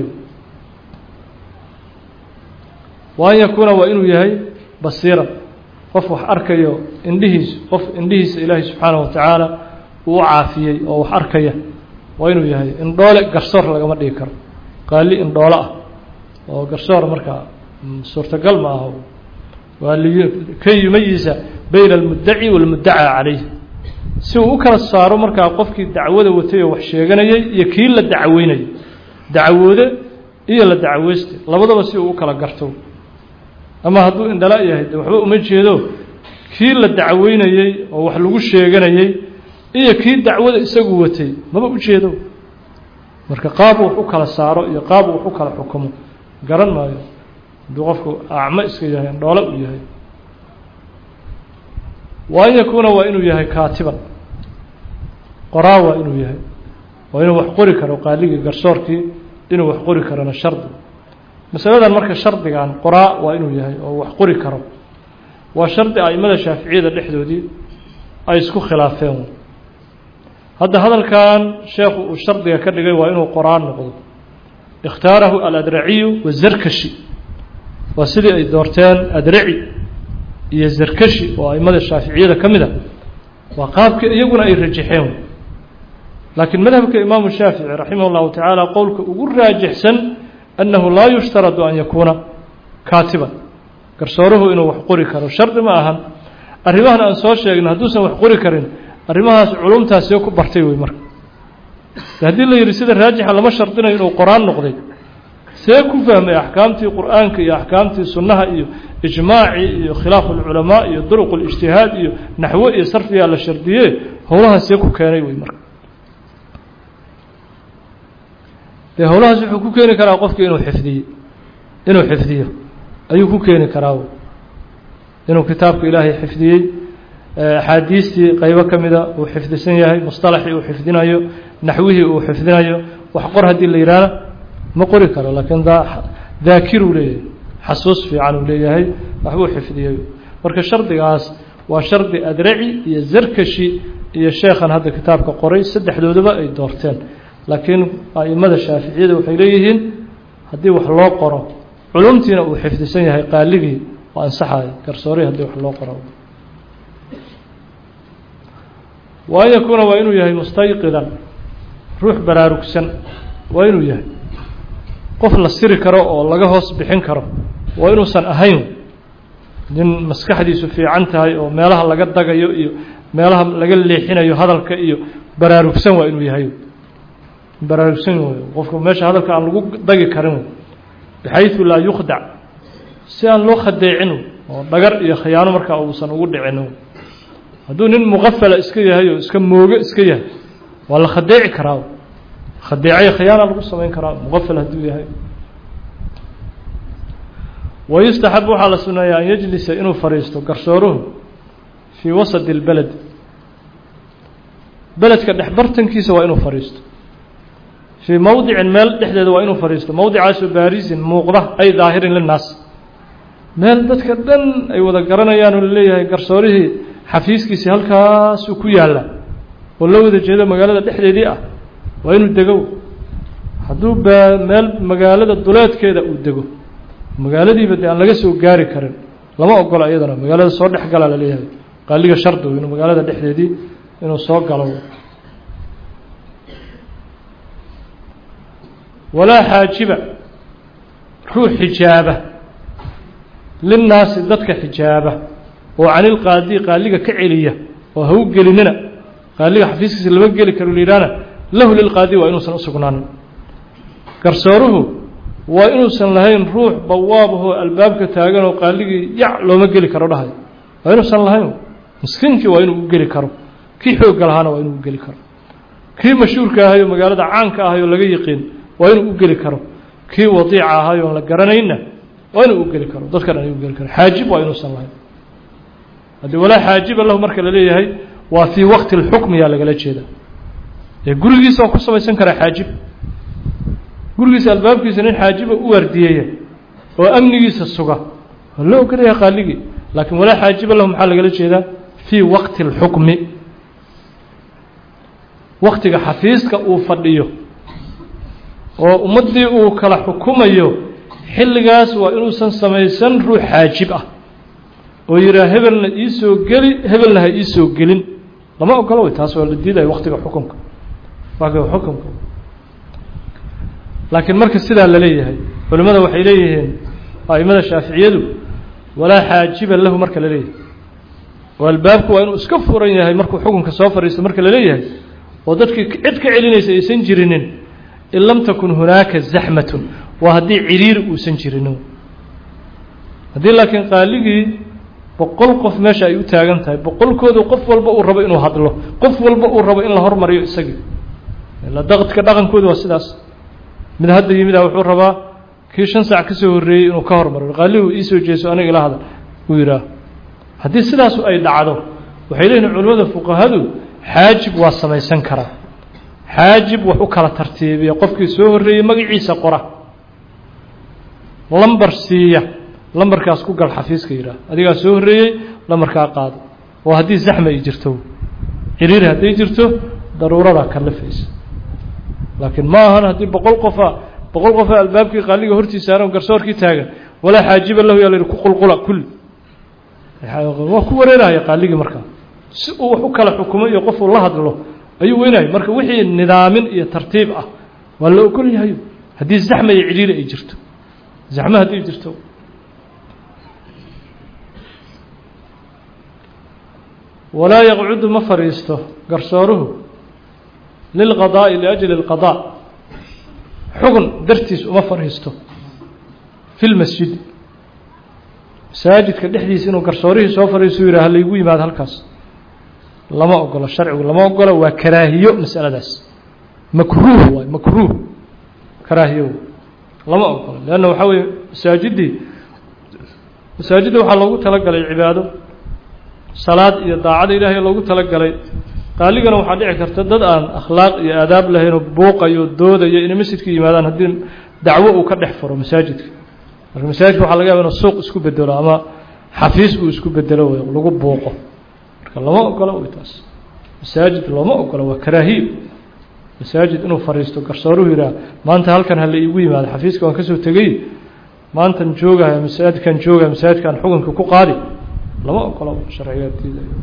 wa an yakuuna waa inuu yahay basiiran qof wax arkayo indhihiisu qof indhihiisa ilaahay subxaanaه wa tacaala uu u caafiyey oo wax arkaya waa inuu yahay indhoole garsoor lagama dhigi karo qaali indhoole ah oo garsoor markaa suurtagal ma aha waa ka yumayiza bayna almuddaci walmuddacaa calayh si uu u kala saaro markaa qofkii dacwada watay oo wax sheeganayay iyo kii la dacweynayay dacwoode iyo la dacweyste labadaba si uu u kala garto ama hadduu indhala yahay de waxba uma jeedo kii la dacweynayey oo wax lagu sheeganayey iyo kii dacwada isagu watay maba ujeedo marka qaabu wax u kala saaro iyo qaabu wax u kala xukumo garan maayo hadduu qofku acmo iska yahay indhoole uu yahay wa an yakuuna waa inuu yahay kaatiban qoraa waa inuu yahay waa inuu wax qori karo qaaligii garsoorkii inuu wax qori karona shardi masaladan marka shardigan qoraa waa inuu yahay oo wax qori karo waa shardi aimada shaaficiyada dhexdoodii ay isku khilaafeen hadda hadalkan sheekhu uu shardiga ka dhigay waa inuu qoraan noqdo ikhtaarahu aladraciyu wazarkashi waa sidii ay doorteen adraci iyo zarkashi oo aimada shaaficiyada ka mid a waa qaabkii iyaguna ay rajaxeen laakiin madhabka imaamu shaafici raximah اllahu tacaala qowlka ugu raajixsan annahu laa yushtaradu an yakuuna kaatiban garsooruhu inuu wax qori karo shardi ma ahan arrimahan aan soo sheegna hadduusan wax qori karin arrimahaas culumtaasee ku bartay wey marka haddii la yidhi sida raajixa lama shardinayo inuu qoraan noqday see ku fahmay axkaamtii qur'aanka iyo axkaamtii sunnaha iyo ijmaacii iyo khilaafu alculamaa iyo duruq اlijtihaad iyo naxwo iyo sarfiyaa la shardiye howlahaas see ku keenay wey marka dee howlahaas wuxuu ku keeni karaa qofki inuu xifdiyo inuu xifdiyo ayuu ku keeni karaa inuu kitaabka ilaahay xifdiyey axaadiistii qaybo ka mida uu xifdisan yahay musطalaxii uu xifdinayo naxwihii uu xifdinayo wax qor haddii la yidhaahna ma qori karo laakiin daakiruu leeyahay xasuus fiican uu leeyahay waxbuu xifdiyey marka shardigaas waa shardi adraci iyo zarkashi iyo sheekhan hadda kitaabka qoray saddexdoodaba ay doorteen laakiin aimada shaaficiyada waxay leeyihiin haddii wax loo qoro culumtiina uu xifdisan yahay qaaligii oo ansaxayo garsoorihii haddii wax loo qoro wa an yakuuna waa inuu yahay mustayqidan ruux baraarugsan waa inuu yahay qof la siri karo oo laga hoos bixin karo waa inuusan ahayn nin maskaxdiisu fiican tahay oo meelaha laga dagayo iyo meelaha laga leexinayo hadalka iyo baraarugsan waa inuu yahay baraarugsan wey qofku meesha hadalka aan lagu dagi karin bxayثu laa yukhdac si aan loo khadeecin oo dhagar iyo khiyaano markaa uusan ugu dhicin hadduu nin muqafala iska yahay oo iska mooge iska yahay waa la khadeeci karaa khadeecay khiyaana lagu samayn karaa muqafal hadduu yahay wayustaxab waxaa la suneeyaa an yajlisa inuu fadhiisto garsooruhu fii wasadi اlbeled beledka dhexbartankiisa waa inuu fadhiisto fii mowdicin meel dhexdeeda waa inuu fadhiisto mowdicaasoo baarisin muuqda ay daahirin linaas meel dadka dhan ay wada garanayaan oo laleeyahay garsoorihii xafiiskiisii halkaasuu ku yaalla oo la wada jeedo magaalada dhexdeedii ah waa inuu dego hadduu ba meel magaalada duleedkeeda uu dego magaaladiiba dee aan laga soo gaari karin lama ogola iyadana magaalada soo dhex gala laleeyahay qaaliga shardigu inuu magaalada dhexdeedii inuu soo galo walaa xaajiba ruux xijaaba linnaasi dadka xijaaba oo canilqaadi qaaliga ka celiya oo ha u gelinina qaaliga xafiiskiisa lama geli karo layidhahna lahu lilqaadi waa inuusan usugnaanin garsooruhu waa inuusan lahayn ruux bawaabahoo albaabka taagan oo qaaligii yac looma geli karo dhahay waa inuusan lahayn miskiinkii waa inuu u geli karo kii xoogga lahaana waa inuu u geli karo kii mashhuurka ahayo magaalada caanka ahayo laga yiqiin waa inuu u geli karo kii wadiica ahayo on la garanayna waa inuu u geli karo dadka dhan ay u geli karo xaajib waa inuusan lahayn haddii walaa xaajiba lahu marka la leeyahay waa fii waqti اlxukmi yaa lagala jeeda ee gurigiisa waa ku samaysan karaa xaajib gurigiisa albaabkiisa nin xaajiba u waardiyeeya oo amnigiisa suga waa loo ogolaya qaaligii laakiin walaa xaajiba lahu maxaa lagala jeedaa fii waqti اlxukmi waktiga xafiiska uu fadhiyo oo ummaddii uu kala xukumayo xilligaas waa inuusan samaysan ruux xaajib ah oo yidhaha hebelna iisoo geli hebelna ha iisoo gelin lama ogolo way taas waa la diidaya waktiga xukunka waktiga xukunka laakiin marka sidaa la leeyahay culimmada waxay leeyihiin a'imada shaaficiyadu walaa xaajiba lahu marka la leeyahay oo albaabku waa inuu iska furan yahay markuu xukunka soo fadhiisto marka la leeyahay oo dadkii cid ka celinaysa aysan jirinin in lam takun hunaaka zaxmatun waa haddii ciriiri uusan jirinin haddii laakiin qaaligii boqol qof meesha ay u taagan tahay boqolkoodu qof walba uu rabo inuu hadlo qof walba uu rabo in la hormariyo isagii ila daqadka dhaqankoodu waa sidaas mid hadda yimid ah wuxuu rabaa kii shan saac ka soo horreeyey inuu ka hormariyo qaaligu iisoo jeeso aniga ila hadal uu yidhaah haddii sidaasu ay dhacdo waxay leeyihin culimmada fuqahadu xaajib waa samaysan karaa xaajib wax u kala tartiibiya qofkii soo horreeyey magaciisa qora lambar siiya lambarkaas ku gal xafiiska yidhaah adigaa soo horreeyey lambarkaa qaado oo haddii zaxma ay jirto ciriiri hadday jirto daruuradaa kallifaysa laakiin ma ahan haddii boqol qofa boqol qofa albaabkii qaaliga hortiisa saaran garsoorkii taagan walaa xaajiba lahu yaa la yidhi ku qulqula kulli waa ku wareerahaya qaaligii markaa si uu wax u kala xukumo iyo qofuu la hadlo ayuu weynaya marka wixii nidaamin iyo tartiib ah waa la ogol yahayo haddii zaxma iyo ciriiri ay jirto zaxma hadday jirto walaa yaqcudu ma fadhiisto garsooruhu lilqadaa'i liajli اlqadaa xugun dartiis uma fadhiisto fi lmasjidi masaajidka dhexdiisa inuu garsoorihii soo fadhiisto u yidhah laygu yimaado halkaas lama ogolo sharcigu lama ogolo waa karaahiyo masaladaas makruuh waay makruuh karaahiyo lama ogolo leanna waxaa weeye masaajiddii masaajidda waxaa loogu talagalay cibaado salaad iyo daacada ilaahay loogu talagalay qaaligana waxaa dhici karta dad aan akhlaaq iyo aadaab lahaynoo buuqayo doodayo inay masjidka yimaadaan haddii dacwo uu ka dhex furo masaajidka marka masaajidka waxaa laga yaba inuu suuq isku bedelo ama xafiis uu isku bedelo wey lagu buuqo marka lama ogolo wy taas masaajid looma ogolo waa karaahiyo masaajid inuu fadhiisto garsooruhu yidhaah maanta halkan hala iigu yimaado xafiiska waan kasoo tegey maantan joogaya masaajidkan joogaya masaajidkan xukunka ku qaadi lama ogolo sharcigaa diidayo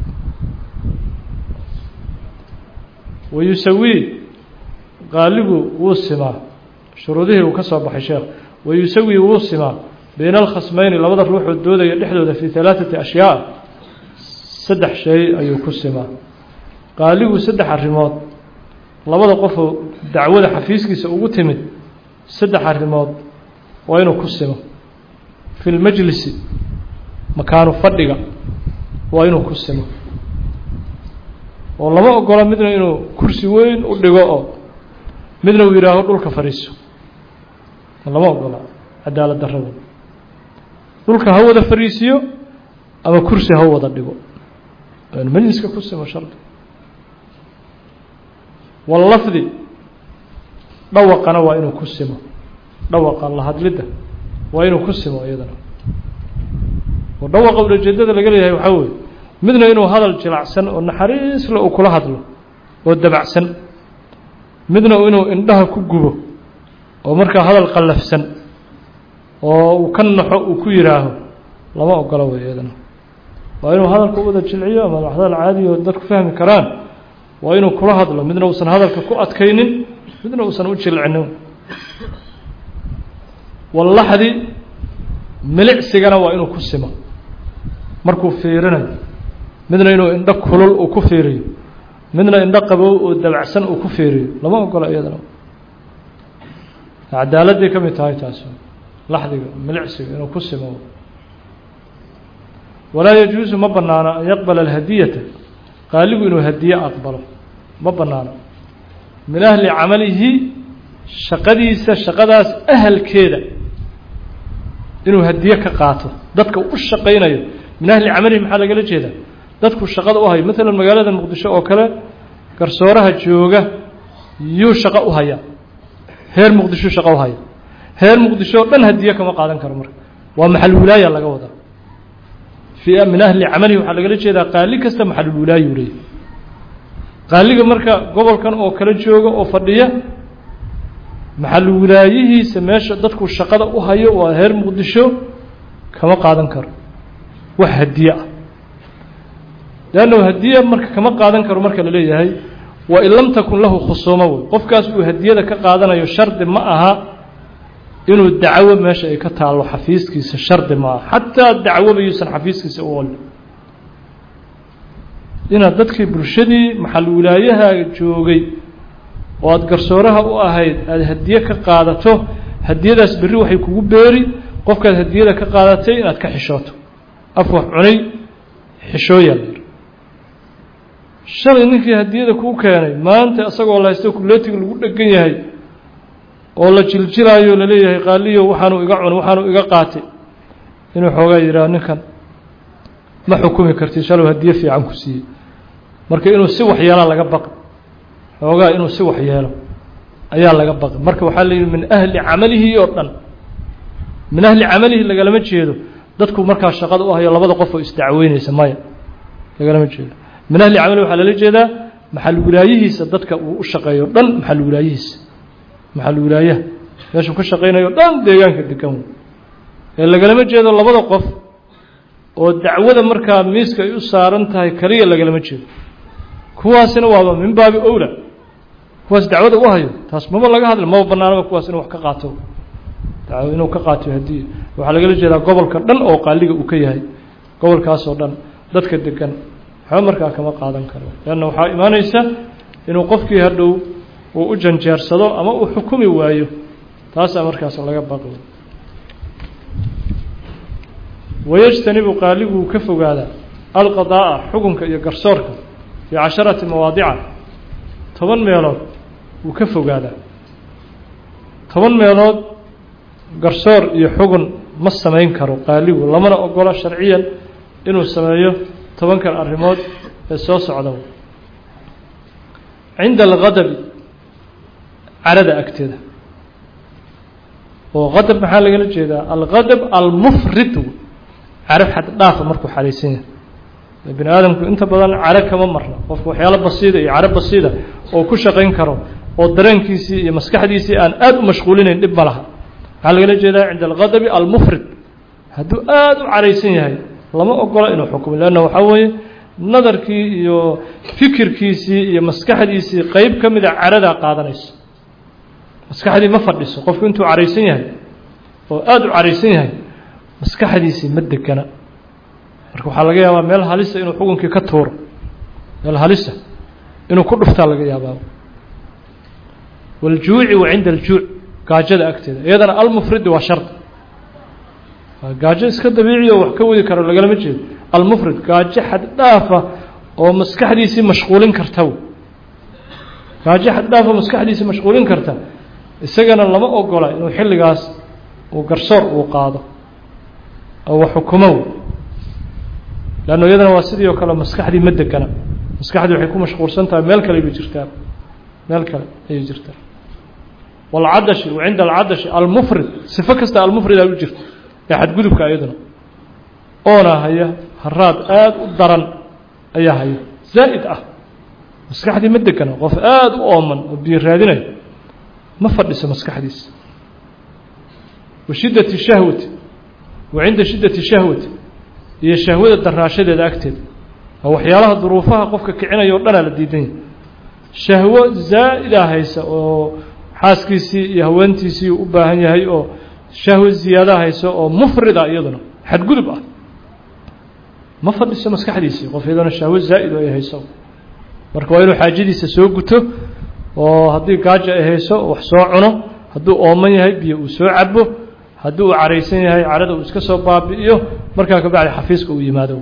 wayusawii qaaligu wuu simaa shuruudihii uu ka soo baxay sheekh wayusawii wuu simaa bayna alkhasmayni labada ruuxoo doodaya dhexdooda fii halaaثati ashyaa saddex shay ayuu ku simaa qaaligu saddex arrimood labada qofoo dacwada xafiiskiisa ugu timid saddex arrimood waa inuu ku simo fi lmajlisi makaanu fadhiga waa inuu ku simo oo lama ogolo midna inuu kursi weyn u dhigo oo midna uu yidhaaho dhulka fadhiiso lama ogola cadaalad darrada dhulka ha wada fadhiisiyo ama kursi ha wada dhigo majliska ku simo shardi wallafdi dhawaqana waa inuu ku simo dhawaqa la hadlidda waa inuu ku simo iyadana oo dhawaqa ulajeedada laga leeyahay waxaa weeye midna inuu hadal jilacsan oo naxariisle uu kula hadlo oo dabacsan midna inuu indhaha ku gubo oo markaa hadal qallafsan oo uu ka naxo uu ku yidhaaho lama ogola wey iyadana waa inuu hadalka u wada jilciyo ama hadal caadi oo dadku fahmi karaan waa inuu kula hadlo midna uusan hadalka ku adkaynin midna uusan u jilcinin wallaxdi milicsigana waa inuu ku simo markuu fiirinayo midna inuu indho kulul uu ku fiiriyo midna indho qabow oo dabacsan uu ku fiiriyo lama ogola iyadana cadaaladday ka mid tahay taasi laxdiga milicsiga inuu ku simo walaa yajuusu ma banaano an yaqbala alhadiyata qaaligu inuu hadiye aqbalo ma banaano min ahli camalihi shaqadiisa shaqadaas ahalkeeda inuu hadiye ka qaato dadka u shaqaynayo min ahli camalihi maxaa lagala jeedaa dadku shaqada u hayo maalan magaalada muqdisho oo kale garsooraha jooga yuu shaqo u hayaa heer muqdisho shaqo u haya heer muqdisho o dhan hadiye kama qaadan karo marka waa maxal wilaaya laga wadaa fi min ahli camalihi waxaa lagala jeedaa qaali kasta maxalulwilaayu leeyahy qaaliga marka gobolkan oo kala jooga oo fadhiya maxalulwilaayihiisa meesha dadku shaqada u hayo waa heer muqdisho kama qaadan karo wax hadiye ah leanna hadiye marka kama qaadan karo marka la leeyahay wa in lam takun lahu khusuumo wey qofkaas uu hadiyada ka qaadanayo shardi ma aha inuu dacwo meesha ay ka taallo xafiiskiisa shardi ma aha xataa dacwoba yuusan xafiiskiisa u olin inaad dadkii bulshadii maxal wilaayaha joogay oo aada garsooraha u ahayd aada hadiye ka qaadato hadiyadaas berri waxay kugu beeri qofkaad hadiyada ka qaadatay inaad ka xishooto af wax cunay xishooyaa la yidhi shalay ninkii hadiyada kuu keenay maanta isagoo la haysto kuleetiga lagu dhegan yahay oo la jiljilaayo laleeyahay qaaliyo waxaanuu iga cunay waxaanuu iga qaatay inuu xoogaa yidhaah ninkan ma xukumi kartid shalow hadiye fiican ku siiyey marka inuu si waxyeelaa laga baqi xoogaa inuu si waxyeelo ayaa laga baqi marka waxaa la yidhi min ahli camalihi oo dhan min ahli camalihi lagalama jeedo dadku markaa shaqada u hayo labada qof oo isdacweyneysa maya lagalama jeedo min ahli camalihi waxaa lala jeedaa maxal wilaayihiisa dadka uu u shaqeeyo dhan maxal wilaayihiisa maxal wilaayaha meeshuu ka shaqaynayo dhan deegaanka degan wey ee lagalama jeedo labada qof oo dacwada markaa miiska ay u saaran tahay kaliya lagalama jeedo kuwaasina waaba min baabi owla kuwaas dacwada u hayo taas maba laga hadla maba banaanaba kuwaas inuu wax ka qaato dacwo inuu ka qaato hadiya waxaa lagala jeedaa gobolka dhan oo qaaliga uu ka yahay gobolkaas oo dhan dadka degan waxba markaa kama qaadan karo leanna waxaa imaanaysa inuu qofkii hadhow uu u janjeersado ama uu xukumi waayo taasaa markaas laga baqi wayajtanibu qaaliguu ka fogaadaa alqadaa'a xukunka iyo garsoorka fii casharati mawaadica toban meelood wuu ka fogaadaa toban meelood garsoor iyo xugun ma samayn karo qaaligu lamana ogolo sharciyan inuu sameeyo tobankan arrimood ee soo socda cinda alqadabi carada agteeda oo qadab maxaa lagala jeedaa alqadab almufrid carab xad dhaafa markuu xalaysan yahay bini aadamku inta badan caro kama marna qofka waxyaalo basiida iyo caro basiida oo ku shaqayn karo oo dareenkiisii iyo maskaxdiisii aan aada u mashquulinayn dhib ma laha maxaa lagala jeedaa cinda alqadabi almufrid hadduu aada u caraysan yahay lama ogola inuu xukumo leanna waxaa weeye nadarkii iyo fikirkiisii iyo maskaxdiisii qeyb ka mida caradaa qaadanayso maskaxdii ma fadhiso qofku intuu caraysan yahay oo aada u caraysan yahay maskaxdiisii ma degana marka waxaa laga yaabaa meel halisa inuu xukunkii ka tuuro meel halisa inuu ku dhuftaa laga yaabaa waljuuci wa cinda aljuuc gaajada agteeda iyadana almufridi waa shardi waa gaajo iska dabiiciya oo wax ka wadi karo lagalama jeedo almufrid gaajo xad dhaafa oo maskaxdiisii mashquulin karta gaajo xad dhaafa maskaxdiisii mashquulin karta isagana lama ogola inuu xilligaas uu garsoor uu qaado oo wax xukumo leanno iyadana waa sidii oo kale maskaxdii ma degana maskaxdii waxay ku mashquulsan tahay meel kale bay jirtaa meel kale ayay jirtaa walcadashi wa cinda alcadashi almufrid sifo kasta almufridaa u jirta ee xadgudubka iyaduna oona haya haraad aada u daran ayaa haya zaa'id ah maskaxdii ma degana qof aada u ooman oo biyo raadinayo ma fadhiso maskaxdiisa wa shiddati shahwati wa cinda shiddati shahwati iyo shahwada daraashadeeda agteeda oo waxyaalaha duruufaha qofka kicinaya o dhanaa la diidan yahay shahwo zaa'ida haysa oo xaaskiisii iyo haweentiisii u baahan yahay oo shahwo ziyaada haysa oo mufrida iyaduna xadgudub ah ma fadhiso maskaxdiisii qof iyaduna shahwo zaa'id ay hayso marka waa inuu xaajadiisa soo guto oo haddii gaaja ay hayso wax soo cuno hadduu ooman yahay biyo uu soo cabo haddii uu caraysan yahay carada uu iska soo baabi'iyo markaa kabacdi xafiiska uu yimaado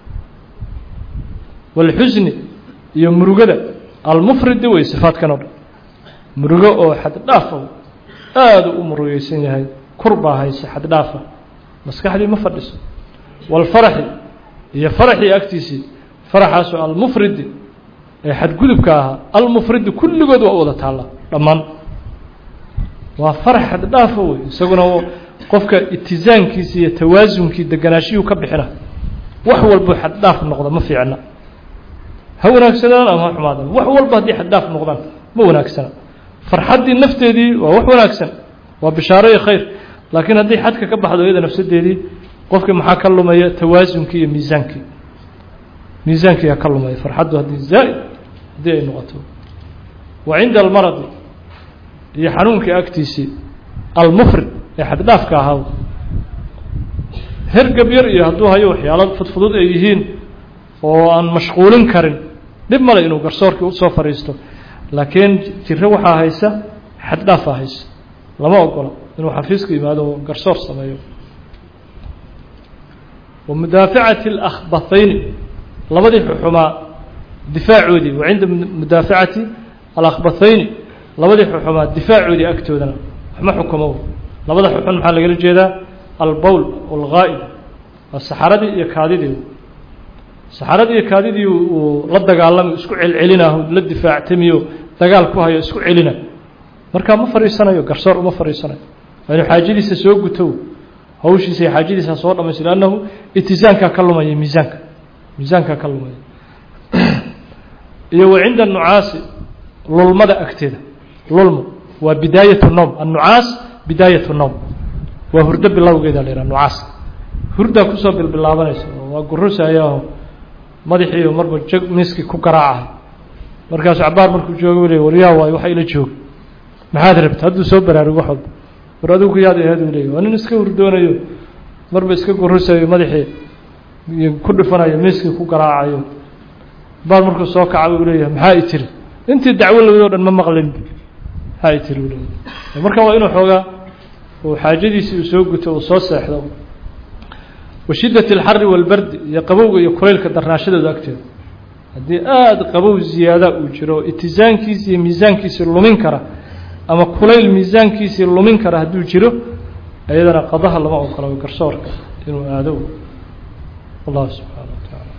walxusni iyo murugada almufridi wey sifaadkan o dhan murugo oo xaddhaafa aada u murugeysan yahay kurbaa hayse xaddhaafa maskaxdii ma fadhiso walfaraxi iyo faraxii agtiisii faraxaasoo almufridi ee xadgudubka ahaa almufridi kulligood waa u wada taalla dhammaan waa farax xaddhaafa wey isaguna qofka itisaankiisi iyo tawaasunkii deganaashiyuu ka bixina wax walbuu xaddhaaf noqda ma fiicna ha wanaagsanaan ama ha xumaadaan wax walba haddii xaddhaaf noqdaan ma wanaagsana farxaddii nafteedii waa wax wanaagsan waa bishaaro iyo khayr laakiin haddii xadka ka baxdo iyada nafsadeedii qofkii maxaa ka lumaya tawaasunkii iyo miisaankii miisaankii yaa ka lumaya farxaddu haddii zaa'id haddii ay noqoto wa cinda almaradi iyo xanuunkii agtiisii almufrid ee xaddhaafka ahaa hergab yar iyo hadduu hayo waxyaalo fudfudud ay yihiin oo aan mashquulin karin dhib male inuu garsoorkii usoo fadhiisto laakiin jiro waxaa haysa xaddhaafaa haysa lama ogola inuu xafiiska yimaado oo garsoor sameeyo wa mudaafacati alakhbathayni labadii xuxumaa difaacoodii wa cinda mudaafacati alakhbathayni labadii xuxumaa difaacoodii agtoodana waxma xukumo labada xuxun maxaa lagala jeedaa albowl alghaa'ib waa saxaradii iyo kaadidii saxaradii iyo kaadidii uu la dagaalamayo isku celcelinaho la difaactamiyo dagaal ku hayo isku celina markaa ma fadhiisanayo garsoor uma fadhiisanayo waa inuu xaajadiisa soo guto hawshiisa iyo xaajadiisa soo dhamaysto lannahu itisaankaa ka lumaya miisaanka miisaankaa ka lumaya iyo wa cinda nucaasi lulmada agteeda lulmo waa bidaayat nowm annucaas bidaayat nowm waa hurdo bilowgeeda la yhaha nucaas hurdaa kusoo bilbilaabanaysa waa gurusayaaho madaxiiyo marba jag miskii ku garaacahay markaasu cabaar markuu jooga le waryaa waayo waxa ila jooga maxaad rabta hadduu soo baraarugo wax walba war adigu yaad aheed u leeyay waa nin iska hurdoonayo marba iska gurusayo madaxii ku dhifanayo miskii ku garaacayo cabaar markuu soo kaca u leeyahay maxaa i tiri intii dacwo lawado dhan ma maqlin maxaa i tiri u leeyahay marka waa inuu xoogaa uu xaajadiisii uu soo guto uu soo seexdo wa shiddati alxari walbardi iyo qabowga iyo kulaylka darnaashadooda agteeda haddii aada qabow ziyaada uu jiro oo itisaankiisi iyo miisaankiisii lumin kara ama kulayl miisaankiisii lumin kara hadduu jiro iyadana qadaha lama ogolo garsoorka inuu aado wallahu subxaana wa tacaala